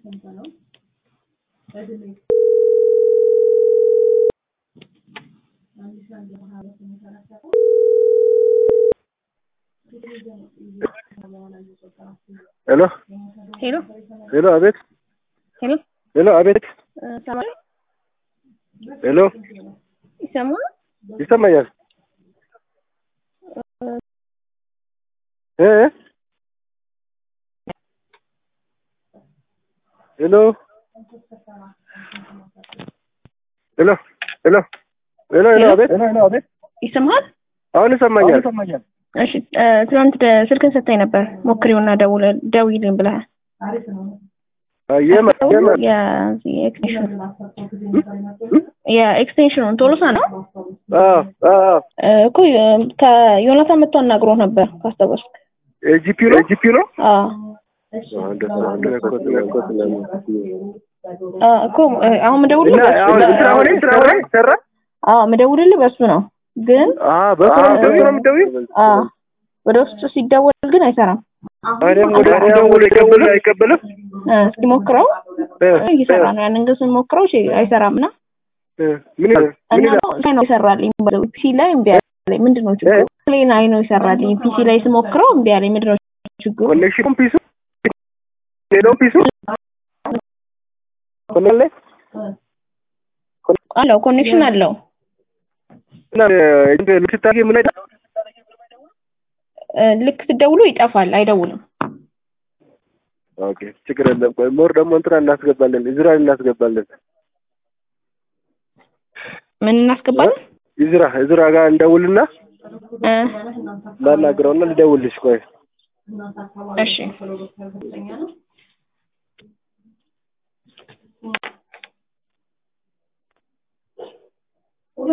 ሄሎ ሄሎ ሄሎ፣ አቤት። ሄሎ ሄሎ፣ አቤት። ሰማይ ሄሎ፣ ይሰማል? ይሰማኛል። እ ሄሎ፣ ሄሎ፣ ሄሎ፣ ሄሎ፣ ሄሎ፣ አቤት። ይሰማል? አሁን ይሰማኛል። እሺ እ ትናንት ደ- ስልክን ሰጥተኝ ነበር ሞክሪውና ደውለ ደውይልኝ ብለሃል። የማ የማ የዚህ ኤክስቴንሽን የኤክስቴንሽኑን ቶሎሳ ነው አ አ እ እኮ የ- ከዮናታን መጥቶ አናግሮ ነበር ካስታወስክ። ኤጂፒ ነው ኤጂፒ ነው። አዎ አንድ አንድ ነገር ነገር አ እኮ እ አሁን ምደውልልህ እና በሱ አሁን በ- ስራ ሆነ ስራ ሆነ ሰራ አዎ ምደውልልህ በሱ ነው ግን አ በሱ ነው የምትደውይው ነው የምትደውይው? አ ወደ ውስጥ ሲደወል ግን አይሰራም። ታዲያም ወደ ደውሎ ይቀበል አይቀበልም? እ እስኪ ሞክረው እ እየሰራ ነው። ያንን ግን ስንሞክረው እሺ አይሰራም እና እ ምን ይላል? ምን እና ይላል? ላይ ነው ይሰራልኝ በለው ፒሲ ላይ እምቢ አለኝ። ምንድን ነው ችግሩ? ላይ ላይ ነው ይሰራልኝ ፒሲ ላይ ስሞክረው እምቢ አለኝ። ምንድን ነው ችግሩ? ኮኔክሽን ፒሱ ሌላው ፒሱ ኮኔክሽን ላይ አለው ኮኔክሽን አለው። እና እንደ ልትታገ ምን አይደል? እ ልክ ስትደውሉ ይጠፋል፣ አይደውልም። ኦኬ ችግር የለም። ቆይ ሞር ደግሞ እንትና እናስገባለን፣ እዝራ እናስገባለን። ምን እናስገባለን? እዝራ እዝራ ጋር እንደውልና እ ላናግረውና ልደውልሽ። ቆይ እሺ